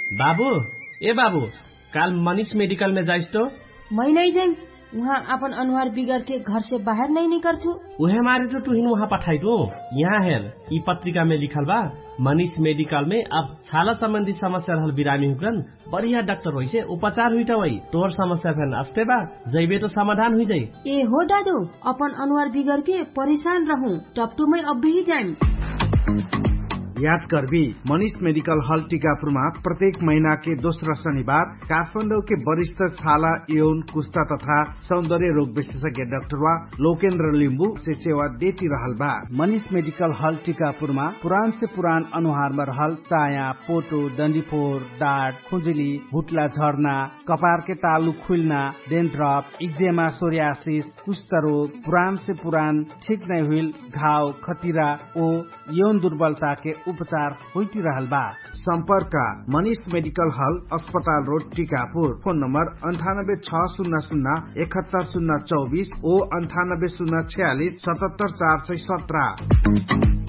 बाबू ए बाबू काल मनीष मेडिकल में जाइस तो मैं नहीं जाइम वहाँ अपन अनुहार बिगड़ के घर से बाहर नहीं निकल छू उहे मारे तो तुहिन वहाँ पठाई दो यहाँ हेर ई पत्रिका में लिखल बा मनीष मेडिकल में अब छाला संबंधी समस्या रहल बिरामी हुकन बढ़िया डॉक्टर होइ से उपचार हुई वही तोहर समस्या फेन अस्ते बा जैबे तो समाधान हुई जाई ए हो दादू अपन अनुहार बिगड़ के परेशान रहूं टपटू में अब भी जाइम याद करबी मनीष मेडिकल हॉल टीकापुरमा प्रत्येक महीना के दोस्रो शनिबार काठमाडौँ के वरिष्ठ छाला यौन कुस्ता तथा सौन्दर्य रोग विशेषज्ञ डाक्टरवा लोकेन्द्र लिम्बू से सेवा देती रहल बा मनीष मेडिकल हॉल टीकापुरमा पुरान से पुरान अनुहार में रहल चाया पोटो डंडीफोर डाट खुजली भुटला झर्ना कपार के तालु खुलना डेन्ड्रप इक्जेमा सोरियासिस कुष्ठ रोग पुरान से पुरान ठीक नहीं हुई घाव खतिरा ओ यौन दुर्बलता के उपचार होती रहल बा सम्पर्क मनीष मेडिकल हल अस्पताल रोड टीकापुर फोन नम्बर अन्ठानब्बे छ शून्य शून्य एकहत्तर शून्य चौबिस ओ अन्ठानब्बे शून्य छयालिस सतहत्तर चार सय सत्र